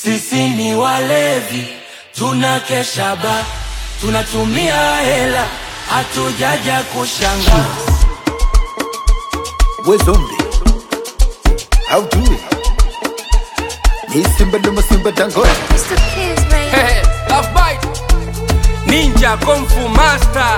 Sisi ni walevi, tunakesha ba, tunatumia hela, hatujaja kushanga. We zombie. How do it? Ni simba luma simba dangote. Mr. Kiss, man. Hey, love bite. Ninja Kung Fu Master.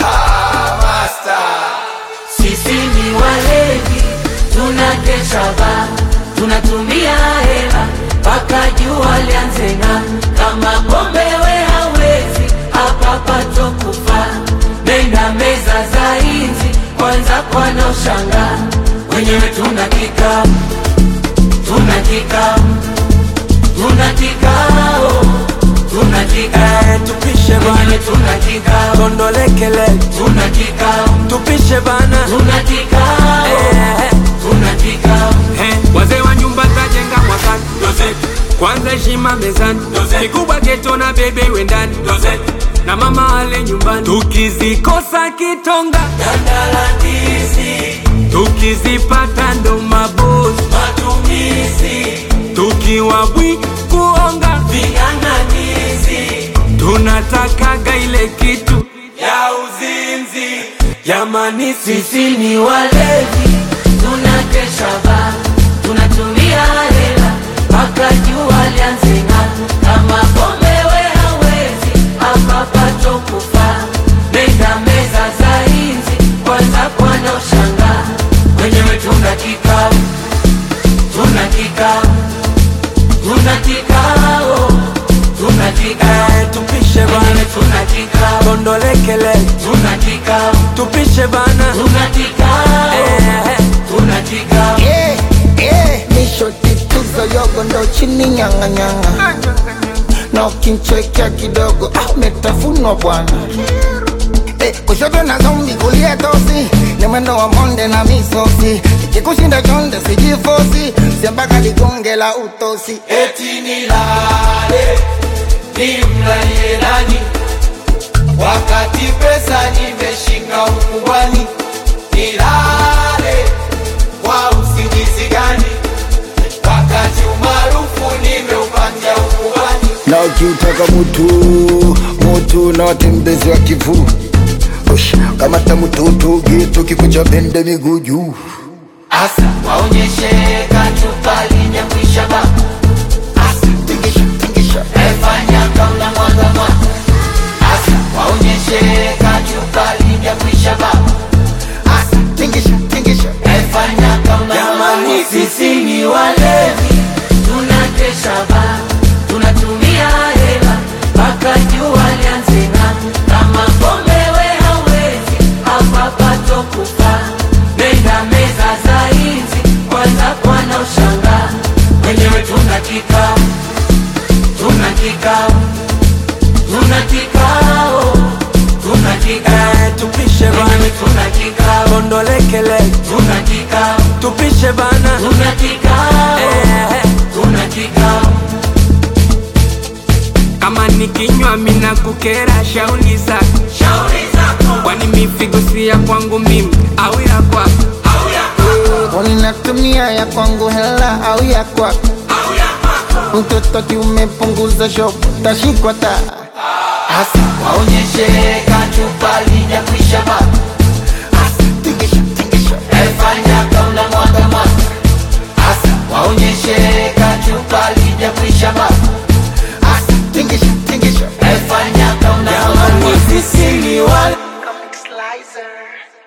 Sisi ni walevi, tunakesha ba, tunatumia hela mpaka jua lianze ng'aa. Kama pombe we hawezi, hapa pato kufa. Nenda meza za inzi, kwanza kwana ushanga. Wenyewe tuna kikao, tuna kikao, tuna kikao, tuna kikao. tupishe bana Wenyewe tuna kikao, tondolekele tuna kikao, tupishe bana tuna kikao, Eh, tuna kikao. eh, wazee wa nyumba tajenga mwakani kwanza heshima mezani kikubwa geto na bebe iwe ndani na mama ale nyumbani tukizikosa kitonga Dandalandizi, tukizipata ndo mabosi matumizi, tukiwa bwi kuonga ving'ang'anizi tunatakaga ile kitu ya uzinzi. jamani sisi Sisi ni walevi, tunakesha ba, tunatumia hela mpaka jua lianze ng'aa. Kama pombe we hawezi, hapa pato kufa. Nenda meza za inzi, kwanza kwana ushanga. Wenyewe tuna kikao, tuna kikao, tuna kikao, tuna kikao. Eh, tupishe Wenyewe bana tuna kikao, tondolekele tuna kikao, tupishe bana tuna kikao, Eh, tuna kikao. Eh, eh, nishoti tuzo yogo ndo chini nyanga nyanga. Na ukinchekea kidogo ah, umetafunwa bwana. Eh, kushoto na zombi kulia tosi ni mwendo wa monde na misosi ikikushinda chonde sijifosi siambaka ligonge la utosi eti nilale nimlalie nani wakati pesa nimeshika ukubwani nilale kwa usingizi gani wakati umaarufu nimeupatia ukubwani na ukiutaka mutu mutu na watembezi wa kivu Ush, kamata mututu gitu kikucha bende miguu juu asa waonyeshe kachupa linyakwisha ba asa tingisha tingisha efanya kauna mwaga mwaga asa waonyeshe kachupa linyakwisha ba asa tingisha tingisha Efanya kama Jamani, sisi ni walevi, tunakesha ba, tunatumia hela mpaka jua lianze ng'aa. Kama pombe we hawezi, hapa pato kufa. Nenda meza za inzi, kwanza kwana ushanga. Wenyewe tuna kikao, tuna kikao, tuna kikao, tuna kikao. eh, tupishe Wenyewe bana tuna kikao, tondolekele tuna kikao. tupishe bana Tuna kikao, Eh, tuna kikao, kama nikinywa mina kukera shauli zako shauri zako kwani mifigo si ya kwangu mimi au ya kwako au ya kwako Unatumia ya kwangu hela au ya kwako au ya kwako, mtoto kiumepunguza shop tashikwa ta hasa waonyeshe kachupa lijakwisha baba, tingisha tingisha efanya kauna mwaga mwaga, hasa waonyeshe kachupa lijakwisha baba, tingisha tingisha efanya kauna mwaga mwaga. sisi ni wale Comic Slicer.